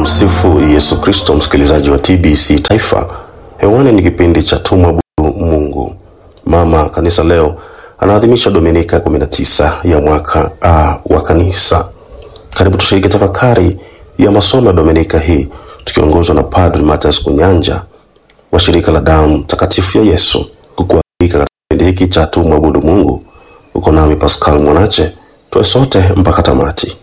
Tumsifu Yesu Kristo, msikilizaji wa TBC Taifa. Hewani ni kipindi cha tumwabudu Mungu. Mama Kanisa leo anaadhimisha Dominika 19 ya mwaka A wa Kanisa. Karibu tushiriki tafakari ya masomo ya Dominika hii tukiongozwa na Padri Mathias Kunyanja wa shirika la damu takatifu ya Yesu. Kukualika katika kipindi hiki cha tumwabudu Mungu, uko nami Pascal Mwanache, tuwe sote mpaka tamati.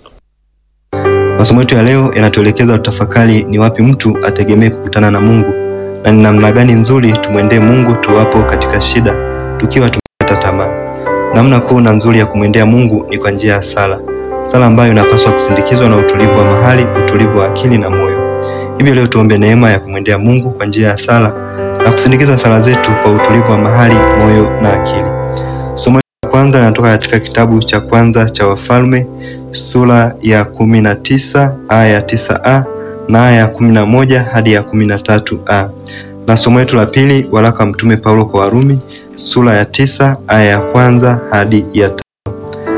Masomo yetu ya leo yanatuelekeza tutafakari ni wapi mtu ategemee kukutana na Mungu na ni namna gani nzuri tumwendee Mungu tuwapo katika shida, tukiwa tumekata tamaa. Namna kuu na nzuri ya kumwendea Mungu ni kwa njia ya sala, sala ambayo inapaswa kusindikizwa na utulivu wa mahali, utulivu wa akili na moyo. Hivyo leo tuombe neema ya kumwendea Mungu kwa njia ya sala na kusindikiza sala zetu kwa utulivu wa mahali, moyo na akili. Somo la kwanza linatoka katika kitabu cha kwanza cha Wafalme sura ya kumi na tisa aya ya tisa a na aya ya kumi na moja hadi ya kumi na tatu a na somo letu la pili waraka wa Mtume Paulo kwa Warumi sura ya tisa aya ya kwanza hadi ya tano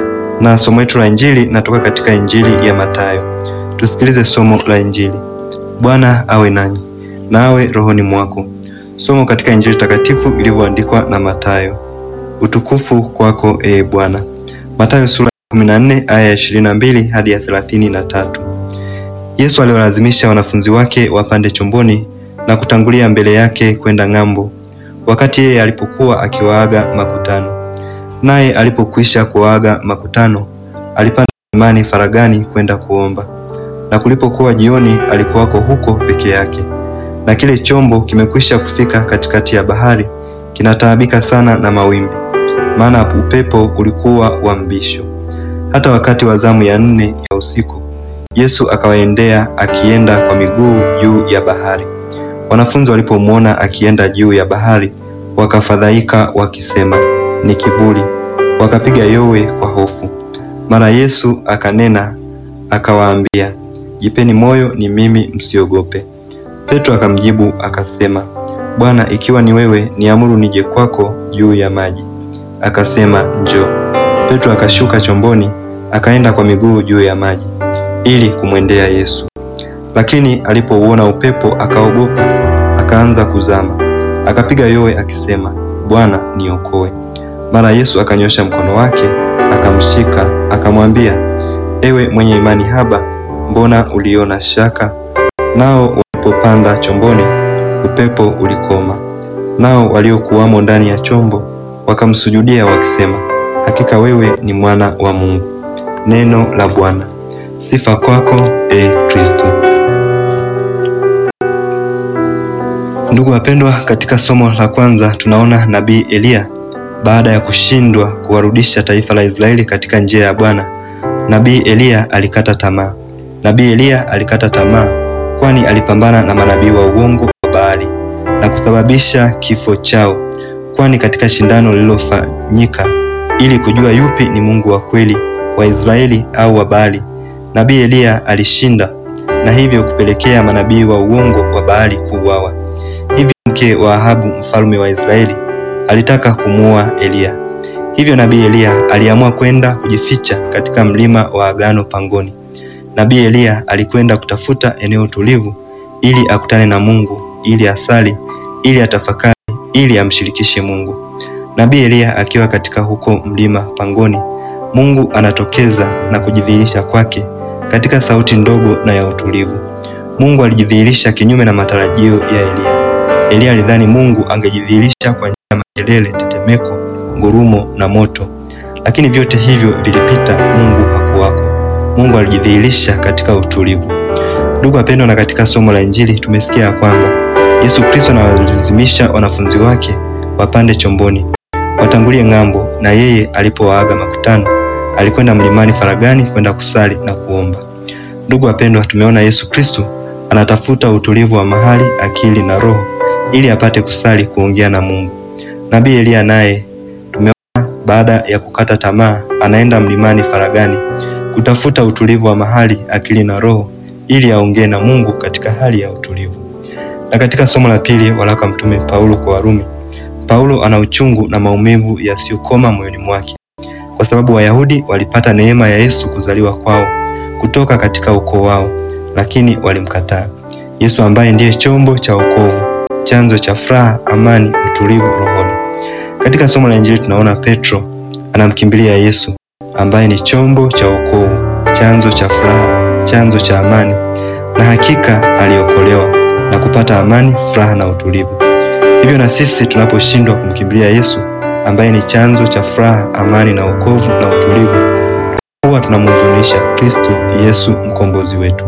na somo letu la Injili natoka katika Injili ya Mathayo. Tusikilize somo la Injili. Bwana awe nanyi na awe rohoni mwako. Somo katika Injili takatifu ilivyoandikwa na Mathayo. Utukufu kwako ee Bwana. Mathayo sura ya 14 aya ya 22 hadi ya 33. Yesu aliwalazimisha wanafunzi wake wapande chomboni na kutangulia mbele yake kwenda ng'ambo, wakati yeye alipokuwa akiwaaga makutano. Naye alipokwisha kuwaaga makutano, alipanda mlimani faragani kwenda kuomba. Na kulipokuwa jioni, alikuwako huko peke yake. Na kile chombo kimekwisha kufika katikati ya bahari, kinataabika sana na mawimbi, maana upepo ulikuwa wa mbisho. Hata wakati wa zamu ya nne ya usiku Yesu akawaendea akienda kwa miguu juu ya bahari. Wanafunzi walipomwona akienda juu ya bahari, wakafadhaika wakisema, ni kivuli, wakapiga yowe kwa hofu. Mara Yesu akanena akawaambia, jipeni moyo, ni mimi, msiogope. Petro akamjibu akasema, Bwana, ikiwa ni wewe, niamuru nije kwako juu ya maji. Akasema, njoo. Petro akashuka chomboni akaenda kwa miguu juu ya maji ili kumwendea Yesu. Lakini alipouona upepo akaogopa, akaanza kuzama, akapiga yowe akisema, Bwana, niokoe. Mara Yesu akanyosha mkono wake akamshika, akamwambia, ewe mwenye imani haba, mbona uliona shaka? Nao walipopanda chomboni, upepo ulikoma, nao waliokuwamo ndani ya chombo wakamsujudia wakisema, hakika wewe ni mwana wa Mungu. Neno la Bwana. Sifa kwako e Kristo. Ndugu wapendwa, katika somo la kwanza tunaona nabii Eliya baada ya kushindwa kuwarudisha taifa la Israeli katika njia ya Bwana, nabii Eliya alikata tamaa. Nabii Eliya alikata tamaa kwani alipambana na manabii wa uongo wa Baali na kusababisha kifo chao, kwani katika shindano lililofanyika ili kujua yupi ni Mungu wa kweli wa Israeli au wa Baali, nabii Eliya alishinda na hivyo kupelekea manabii wa uongo wa Baali kuuawa. Hivyo mke wa Ahabu mfalme wa Israeli alitaka kumuua Eliya. Hivyo nabii Eliya aliamua kwenda kujificha katika mlima wa Agano pangoni. Nabii Eliya alikwenda kutafuta eneo tulivu ili akutane na Mungu, ili asali, ili atafakari, ili amshirikishe Mungu. Nabii Eliya akiwa katika huko mlima pangoni Mungu anatokeza na kujidhihirisha kwake katika sauti ndogo na ya utulivu. Mungu alijidhihirisha kinyume na matarajio ya Eliya. Eliya alidhani Mungu angejidhihirisha kwa njia ya makelele, tetemeko, ngurumo na moto, lakini vyote hivyo vilipita. Mungu hakuwako. Mungu alijidhihirisha katika utulivu. Ndugu wapendwa, na katika somo la Injili tumesikia ya kwamba Yesu Kristo anawalazimisha wanafunzi wake wapande chomboni watangulie ng'ambo, na yeye alipowaaga makutano alikwenda mlimani faragani kwenda kusali na kuomba. Ndugu wapendwa, tumeona Yesu Kristo anatafuta utulivu wa mahali, akili na roho ili apate kusali, kuongea na Mungu. Nabii Eliya naye tumeona baada ya kukata tamaa anaenda mlimani faragani kutafuta utulivu wa mahali, akili na roho ili aongee na Mungu katika hali ya utulivu. Na katika somo la pili waraka Mtume Paulo kwa Warumi Paulo ana uchungu na maumivu yasiyokoma moyoni mwake kwa sababu Wayahudi walipata neema ya Yesu kuzaliwa kwao kutoka katika ukoo wao, lakini walimkataa. Yesu ambaye ndiye chombo cha wokovu, chanzo cha furaha, amani, utulivu rohoni. Katika somo la Injili tunaona Petro anamkimbilia Yesu ambaye ni chombo cha wokovu, chanzo cha furaha, chanzo cha amani, na hakika aliokolewa na kupata amani, furaha na utulivu. Hivyo na sisi tunaposhindwa kumkimbilia Yesu ambaye ni chanzo cha furaha, amani na wokovu na utulivu, huwa tunamhuzunisha Kristo Yesu mkombozi wetu.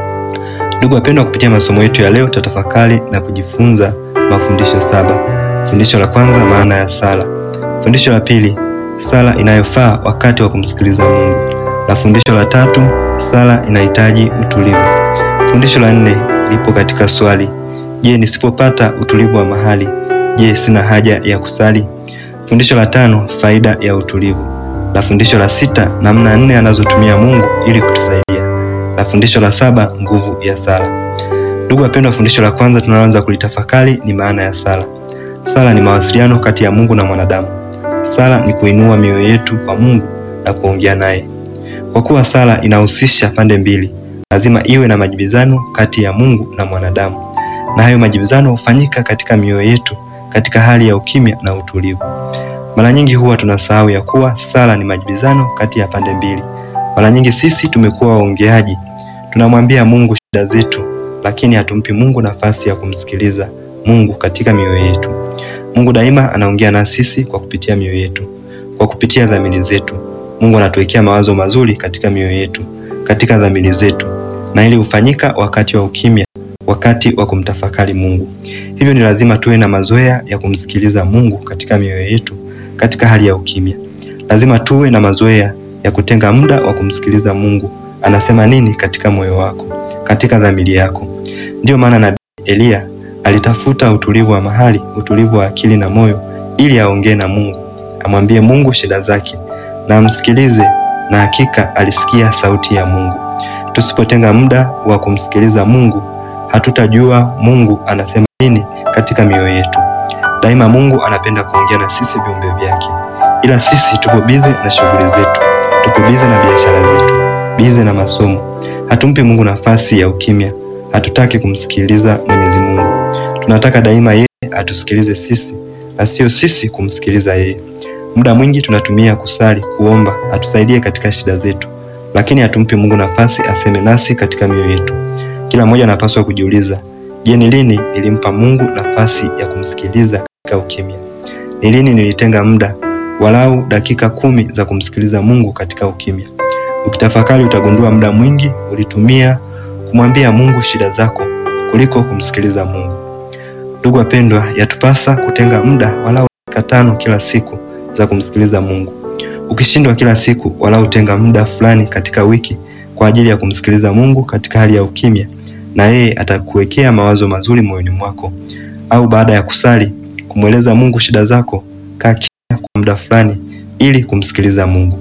Ndugu wapendwa, kupitia masomo yetu ya leo tutatafakari na kujifunza mafundisho saba. Fundisho la kwanza, maana ya sala. Fundisho la pili, sala inayofaa wakati wa kumsikiliza Mungu, na fundisho la tatu, sala inahitaji utulivu. Fundisho la nne lipo katika swali, je, nisipopata utulivu wa mahali, je, sina haja ya kusali? Fundisho la tano, faida ya utulivu, na fundisho la sita, namna nne anazotumia Mungu ili kutusaidia, na fundisho la saba, nguvu ya sala. Ndugu wapendwa, fundisho la kwanza tunaloanza kulitafakari ni maana ya sala. Sala ni mawasiliano kati ya Mungu na mwanadamu. Sala ni kuinua mioyo yetu kwa Mungu na kuongea naye. Kwa kuwa sala inahusisha pande mbili, lazima iwe na majibizano kati ya Mungu na mwanadamu, na hayo majibizano hufanyika katika mioyo yetu katika hali ya ukimya na utulivu. Mara nyingi huwa tunasahau ya kuwa sala ni majibizano kati ya pande mbili. Mara nyingi sisi tumekuwa waongeaji, tunamwambia Mungu shida zetu, lakini hatumpi Mungu nafasi ya kumsikiliza Mungu katika mioyo yetu. Mungu daima anaongea na sisi kwa kupitia mioyo yetu, kwa kupitia dhamiri zetu. Mungu anatuwekea mawazo mazuri katika mioyo yetu, katika dhamiri zetu, na ili hufanyika wakati wa ukimya, wakati wa kumtafakari Mungu. Hivyo ni lazima tuwe na mazoea ya kumsikiliza Mungu katika mioyo yetu, katika hali ya ukimya. Lazima tuwe na mazoea ya kutenga muda wa kumsikiliza Mungu anasema nini katika moyo wako, katika dhamiri yako. Ndiyo maana nabii Eliya alitafuta utulivu wa mahali, utulivu wa akili na moyo, ili aongee na Mungu, amwambie Mungu shida zake na amsikilize, na hakika alisikia sauti ya Mungu. Tusipotenga muda wa kumsikiliza Mungu, hatutajua Mungu anasema nini katika mioyo yetu. Daima Mungu anapenda kuongea na sisi viumbe vyake, ila sisi tupo bize na shughuli zetu, tupo bize na biashara zetu, bize na masomo. Hatumpi Mungu nafasi ya ukimya, hatutaki kumsikiliza Mwenyezi Mungu. Tunataka daima yeye atusikilize sisi na sio sisi kumsikiliza yeye. Muda mwingi tunatumia kusali, kuomba atusaidie katika shida zetu, lakini hatumpi Mungu nafasi aseme nasi katika mioyo yetu. Kila mmoja anapaswa kujiuliza, je, ni lini nilimpa Mungu nafasi ya kumsikiliza katika ukimya? Ni lini nilitenga muda walau dakika kumi za kumsikiliza Mungu katika ukimya? Ukitafakari utagundua muda mwingi ulitumia kumwambia Mungu shida zako kuliko kumsikiliza Mungu. Ndugu wapendwa, yatupasa kutenga muda walau dakika tano kila siku za kumsikiliza Mungu. Ukishindwa kila siku, walau tenga muda fulani katika wiki kwa ajili ya kumsikiliza Mungu katika hali ya ukimya, na yeye atakuwekea mawazo mazuri moyoni mwako. Au baada ya kusali, kumweleza Mungu shida zako, kaa kimya kwa muda fulani ili kumsikiliza Mungu.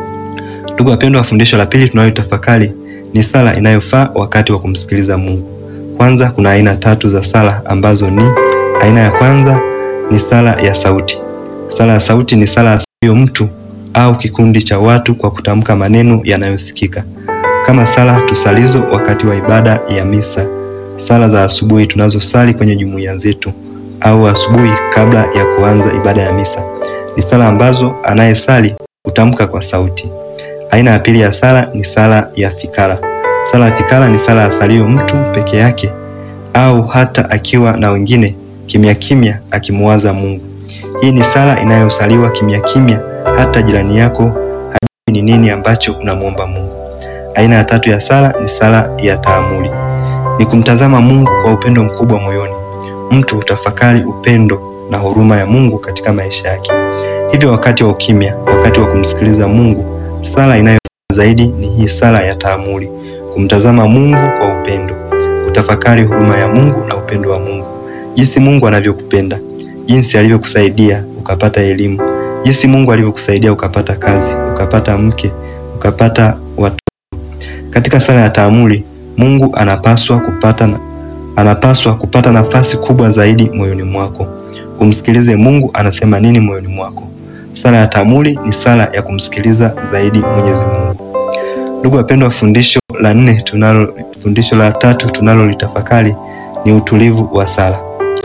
Ndugu wapendwa, fundisho la pili tunalotafakari ni sala inayofaa wakati wa kumsikiliza Mungu. Kwanza, kuna aina tatu za sala ambazo ni aina ya kwanza ni sala ya sauti. Sala ya sauti ni sala asiyo mtu au kikundi cha watu kwa kutamka maneno yanayosikika, kama sala tusalizo wakati wa ibada ya misa, sala za asubuhi tunazosali kwenye jumuiya zetu, au asubuhi kabla ya kuanza ibada ya misa. Ni sala ambazo anayesali hutamka kwa sauti. Aina ya pili ya sala ni sala ya fikara. Sala ya fikara ni sala asaliyo mtu peke yake au hata akiwa na wengine, kimya kimya akimuwaza Mungu. Hii ni sala inayosaliwa kimya kimya, hata jirani yako hajui ni nini ambacho unamwomba Mungu. Aina ya tatu ya sala ni sala ya taamuli, ni kumtazama Mungu kwa upendo mkubwa moyoni. Mtu hutafakari upendo na huruma ya Mungu katika maisha yake. Hivyo wakati wa ukimya, wakati wa kumsikiliza Mungu, sala inayofaa zaidi ni hii sala ya taamuli, kumtazama Mungu kwa upendo, kutafakari huruma ya Mungu na upendo wa Mungu, jinsi Mungu anavyokupenda, jinsi alivyokusaidia ukapata elimu, jinsi Mungu alivyokusaidia ukapata kazi, ukapata mke, ukapata watoto. Katika sala ya taamuli, Mungu anapaswa kupata na, anapaswa kupata nafasi kubwa zaidi moyoni mwako. Umsikilize Mungu anasema nini moyoni mwako. Sala ya taamuli ni sala ya kumsikiliza zaidi Mwenyezi Mungu. Ndugu wapendwa, fundisho la nne tunalo, fundisho la tatu tunalolitafakari ni utulivu wa sala.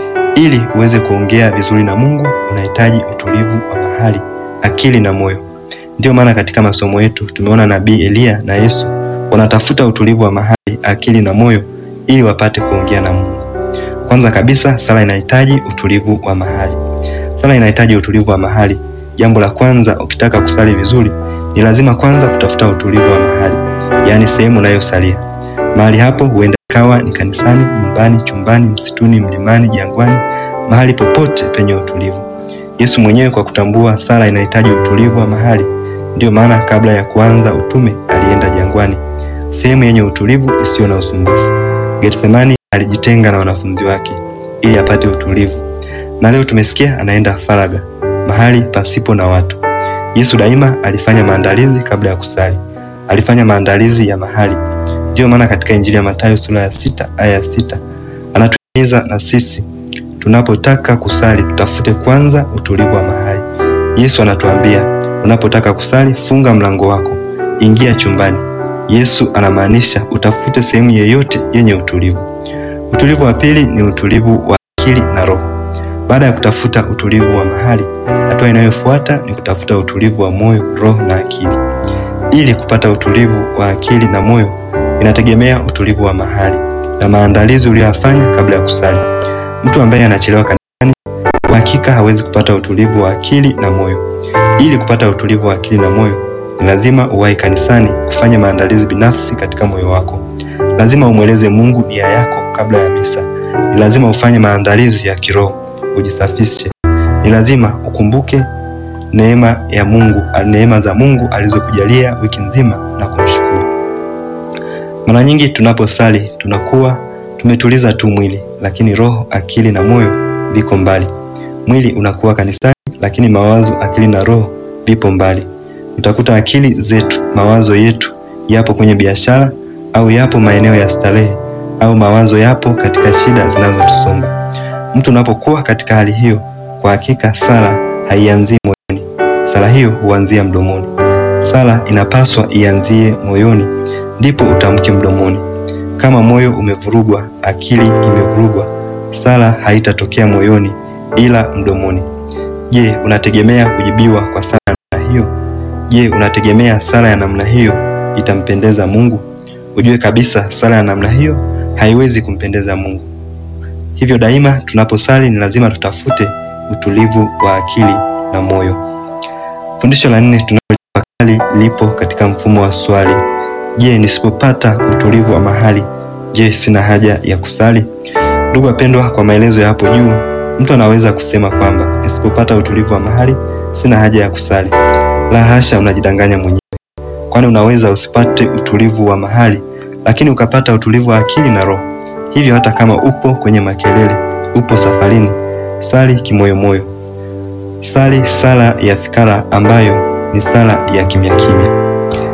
Ili uweze kuongea vizuri na Mungu unahitaji utulivu wa mahali, akili na moyo. Ndiyo maana katika masomo yetu tumeona nabii Eliya na Yesu wanatafuta utulivu wa mahali, akili na moyo ili wapate kuongea na Mungu. Kwanza kabisa, sala inahitaji utulivu wa mahali. Sala inahitaji utulivu wa mahali. Jambo la kwanza, ukitaka kusali vizuri, ni lazima kwanza kutafuta utulivu wa mahali, yaani sehemu unayosalia. Mahali hapo huenda ikawa ni kanisani, nyumbani, chumbani, msituni, mlimani, jangwani, mahali popote penye utulivu. Yesu mwenyewe kwa kutambua sala inahitaji utulivu wa mahali, ndiyo maana kabla ya kuanza utume alienda jangwani, sehemu yenye utulivu isiyo na usumbufu. Getsemani alijitenga na wanafunzi wake ili apate utulivu, na leo tumesikia anaenda faraga, mahali pasipo na watu. Yesu daima alifanya maandalizi kabla ya kusali, alifanya maandalizi ya mahali. Ndiyo maana katika Injili ya Mathayo sura ya sita aya ya sita anatuhimiza na sisi tunapotaka kusali tutafute kwanza utulivu wa mahali. Yesu anatuambia unapotaka kusali, funga mlango wako, ingia chumbani. Yesu anamaanisha utafute sehemu yeyote yenye utulivu. Utulivu wa pili ni utulivu wa akili na roho. Baada ya kutafuta utulivu wa mahali, hatua inayofuata ni kutafuta utulivu wa moyo, roho na akili. Ili kupata utulivu wa akili na moyo, inategemea utulivu wa mahali na maandalizi uliyoyafanya kabla ya kusali. Mtu ambaye anachelewa kanisani, kwa hakika hawezi kupata utulivu wa akili na moyo. Ili kupata utulivu wa akili na moyo, ni lazima uwahi kanisani, kufanya maandalizi binafsi katika moyo wako. Lazima umweleze Mungu nia yako kabla ya misa. Ni lazima ufanye maandalizi ya kiroho, ujisafishe. Ni lazima ukumbuke neema ya Mungu, neema za Mungu alizokujalia wiki nzima na kumshukuru. Mara nyingi tunaposali tunakuwa tumetuliza tu mwili, lakini roho, akili na moyo viko mbali. Mwili unakuwa kanisani, lakini mawazo, akili na roho vipo mbali. Utakuta akili zetu, mawazo yetu yapo kwenye biashara au yapo maeneo ya starehe au mawazo yapo katika shida zinazotusonga. Mtu unapokuwa katika hali hiyo, kwa hakika sala haianzii moyoni. Sala hiyo huanzia mdomoni. Sala inapaswa ianzie moyoni, ndipo utamke mdomoni. Kama moyo umevurugwa, akili imevurugwa, sala haitatokea moyoni ila mdomoni. Je, unategemea kujibiwa kwa sala ya namna hiyo? Je, unategemea sala ya namna hiyo itampendeza Mungu? Ujue kabisa sala ya namna hiyo haiwezi kumpendeza Mungu. Hivyo daima tunaposali ni lazima tutafute utulivu wa akili na moyo. Fundisho la nne tunalotafakari lipo katika mfumo wa swali. Je, nisipopata utulivu wa mahali, je, sina haja ya kusali? Ndugu wapendwa, kwa maelezo ya hapo juu, mtu anaweza kusema kwamba nisipopata utulivu wa mahali, sina haja ya kusali. La hasha, unajidanganya mwenyewe, kwani unaweza usipate utulivu wa mahali, lakini ukapata utulivu wa akili na roho. Hivyo hata kama upo kwenye makelele, upo safarini, sali kimoyomoyo. Sali sala ya fikara ambayo ni sala ya kimya kimya.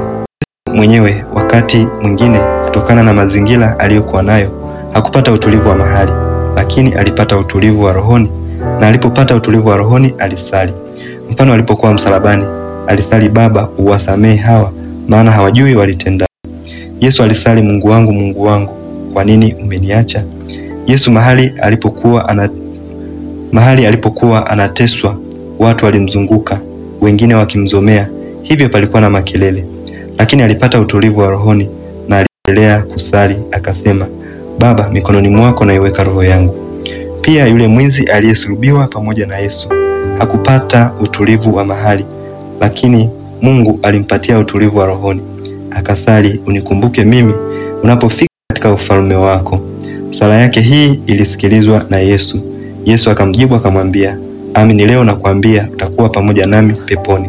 Mwenyewe wakati mwingine, kutokana na mazingira aliyokuwa nayo, hakupata utulivu wa mahali, lakini alipata utulivu wa rohoni, na alipopata utulivu wa rohoni alisali. Mfano, alipokuwa msalabani alisali, Baba, uwasamehe hawa, maana hawajui walitenda. Yesu alisali, Mungu wangu, Mungu wangu, kwa nini umeniacha? Yesu mahali alipokuwa ana mahali alipokuwa anateswa, watu walimzunguka, wengine wakimzomea, hivyo palikuwa na makelele, lakini alipata utulivu wa rohoni na aliendelea kusali, akasema, Baba, mikononi mwako naiweka roho yangu. Pia yule mwizi aliyesulubiwa pamoja na Yesu hakupata utulivu wa mahali, lakini Mungu alimpatia utulivu wa rohoni, akasali, unikumbuke mimi unapofika katika ufalme wako. Sala yake hii ilisikilizwa na Yesu. Yesu akamjibu akamwambia, amini leo nakwambia utakuwa pamoja nami peponi.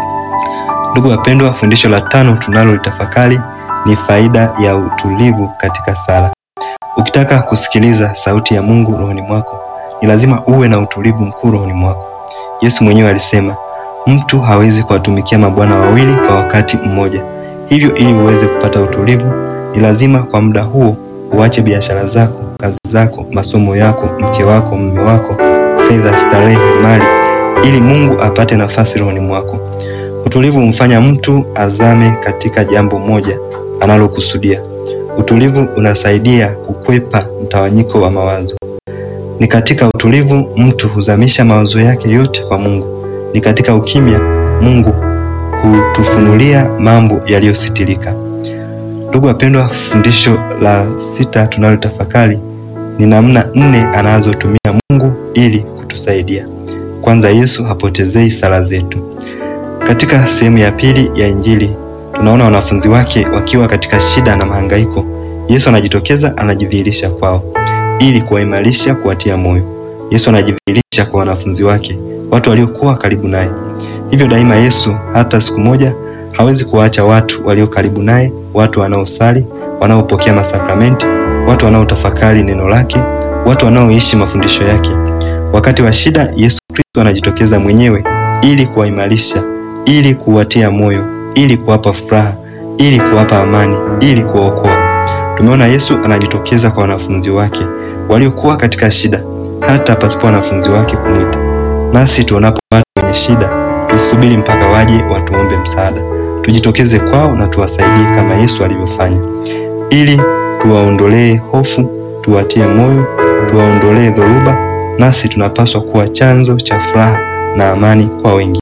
Ndugu wapendwa, fundisho la tano tunalolitafakari ni faida ya utulivu katika sala. Ukitaka kusikiliza sauti ya Mungu rohoni mwako, ni lazima uwe na utulivu mkuu rohoni mwako. Yesu mwenyewe alisema, mtu hawezi kuwatumikia mabwana wawili kwa wakati mmoja. Hivyo ili uweze kupata utulivu, ni lazima kwa muda huo uache biashara zako, kazi zako, masomo yako, mke wako, mume wako, fedha, starehe, mali, ili Mungu apate nafasi rohoni mwako. Utulivu humfanya mtu azame katika jambo moja analokusudia. Utulivu unasaidia kukwepa mtawanyiko wa mawazo. Ni katika utulivu mtu huzamisha mawazo yake yote kwa Mungu. Ni katika ukimya Mungu hutufunulia mambo yaliyositirika. Ndugu wapendwa, fundisho la sita tunalotafakari ni namna nne anazotumia Mungu ili kutusaidia. Kwanza, Yesu hapotezei sala zetu. Katika sehemu ya pili ya Injili tunaona wanafunzi wake wakiwa katika shida na mahangaiko. Yesu anajitokeza, anajidhihirisha kwao ili kuwaimarisha, kuwatia moyo. Yesu anajidhihirisha kwa wanafunzi wake, watu waliokuwa karibu naye. Hivyo daima Yesu hata siku moja hawezi kuwaacha watu walio karibu naye, watu wanaosali, wanaopokea masakramenti, watu wanaotafakari neno lake, watu wanaoishi mafundisho yake. Wakati wa shida, Yesu Kristo anajitokeza mwenyewe ili kuwaimarisha, ili kuwatia moyo, ili kuwapa furaha, ili kuwapa amani, ili kuwaokoa. Tumeona Yesu anajitokeza kwa wanafunzi wake waliokuwa katika shida, hata pasipo wanafunzi wake kumwita. Nasi tuonapo watu wenye shida, tusubiri mpaka waje watuombe msaada, tujitokeze kwao na tuwasaidie kama Yesu alivyofanya, ili tuwaondolee hofu, tuwatie moyo, tuwaondolee dhoruba. Nasi tunapaswa kuwa chanzo cha furaha na amani kwa wengine.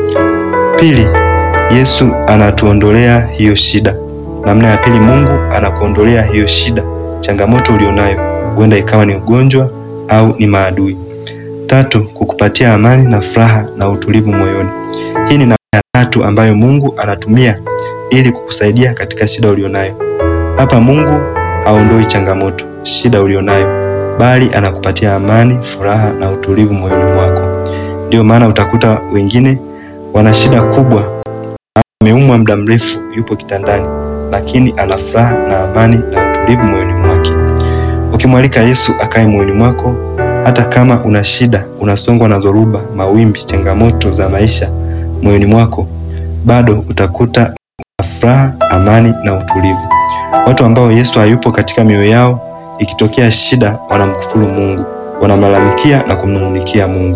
Pili, Yesu anatuondolea hiyo shida. Namna ya pili, Mungu anakuondolea hiyo shida, changamoto ulionayo, huenda ikawa ni ugonjwa au ni maadui. Tatu, kukupatia amani na furaha na utulivu moyoni. Hii ni namna ya tatu ambayo Mungu anatumia ili kukusaidia katika shida ulionayo. Hapa Mungu haondoi changamoto, shida ulionayo, bali anakupatia amani, furaha na utulivu moyoni mwako. Ndiyo maana utakuta wengine wana shida kubwa, ameumwa muda mrefu, yupo kitandani, lakini ana furaha na amani na utulivu moyoni mwake. Ukimwalika Yesu akae moyoni mwako, hata kama una shida, unasongwa na dhoruba, mawimbi, changamoto za maisha moyoni mwako, bado utakuta una furaha, amani na utulivu. Watu ambao Yesu hayupo katika mioyo yao, ikitokea shida, wanamkufuru Mungu, wanamlalamikia na kumnung'unikia Mungu.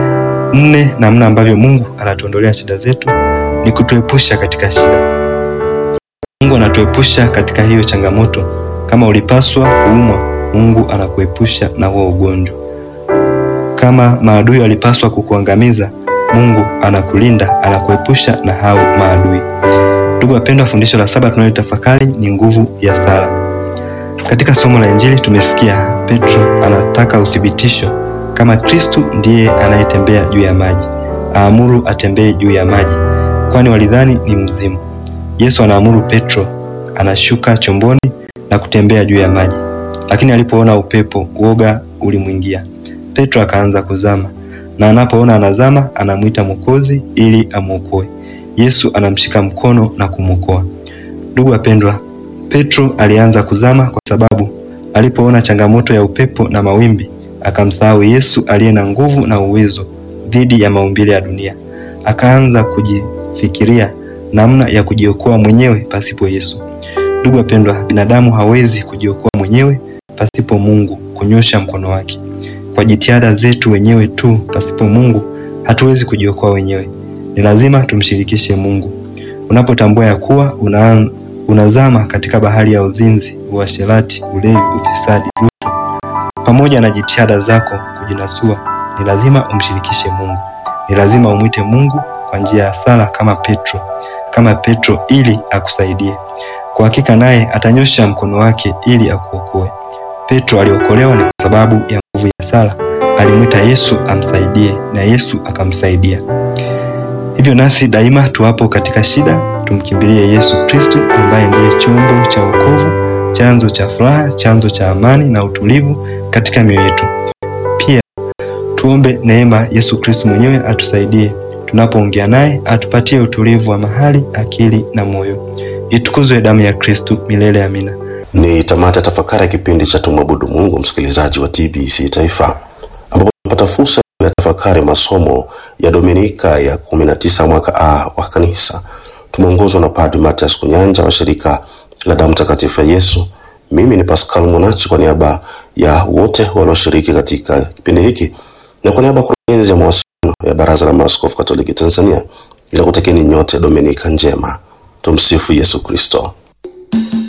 Nne, namna ambavyo Mungu anatuondolea shida zetu ni kutuepusha katika shida. Mungu anatuepusha katika hiyo changamoto. Kama ulipaswa kuumwa, Mungu anakuepusha na huo ugonjwa. Kama maadui walipaswa kukuangamiza, Mungu anakulinda, anakuepusha na hao maadui. Ndugu wapendwa, fundisho la saba tunalotafakari ni nguvu ya sala. Katika somo la Injili tumesikia Petro anataka uthibitisho kama Kristu ndiye anayetembea juu ya maji, aamuru atembee juu ya maji, kwani walidhani ni mzimu. Yesu anaamuru Petro, anashuka chomboni na kutembea juu ya maji, lakini alipoona upepo, uoga ulimwingia. Petro akaanza kuzama, na anapoona anazama, anamwita Mwokozi ili amwokoe. Yesu anamshika mkono na kumwokoa. Ndugu wapendwa, Petro alianza kuzama kwa sababu alipoona changamoto ya upepo na mawimbi akamsahau Yesu aliye na nguvu na uwezo dhidi ya maumbile ya dunia. Akaanza kujifikiria namna ya kujiokoa mwenyewe pasipo Yesu. Ndugu wapendwa, binadamu hawezi kujiokoa mwenyewe pasipo Mungu kunyosha mkono wake. Kwa jitihada zetu wenyewe tu pasipo Mungu hatuwezi kujiokoa wenyewe. Ni lazima tumshirikishe Mungu. Unapotambua ya kuwa una, unazama katika bahari ya uzinzi, uasherati, ulevi, ufisadi, rushwa pamoja na jitihada zako kujinasua, ni lazima umshirikishe Mungu. Ni lazima umwite Mungu kwa njia ya sala kama Petro, kama Petro ili akusaidie. Kwa hakika naye atanyosha mkono wake ili akuokoe. Petro aliokolewa ni kwa sababu ya nguvu ya sala. Alimwita Yesu amsaidie na Yesu akamsaidia. Hivyo nasi daima tuwapo katika shida, tumkimbilie Yesu Kristo ambaye ndiye chombo cha wokovu, chanzo cha furaha, chanzo cha amani na utulivu katika mioyo yetu. Pia tuombe neema Yesu Kristo mwenyewe atusaidie tunapoongea naye, atupatie utulivu wa mahali, akili na moyo. Itukuzwe damu ya Kristo milele. Amina. Ni tamati ya tafakari ya kipindi cha tumwabudu Mungu, msikilizaji wa TBC Taifa, ambapo tunapata fursa ya tafakari masomo ya Dominika ya kumi na tisa mwaka A wa Kanisa. Tumeongozwa na Padri Mathias Kunyanja wa shirika la damu takatifu ya Yesu. Mimi ni Pascal Monachi kwa niaba ya wote walioshiriki katika kipindi hiki na kwa niaba ya kurugenzi ya mawasiliano ya Baraza la Maaskofu Katoliki Tanzania Ninakutakieni nyote Dominika njema. Tumsifu Yesu Kristo.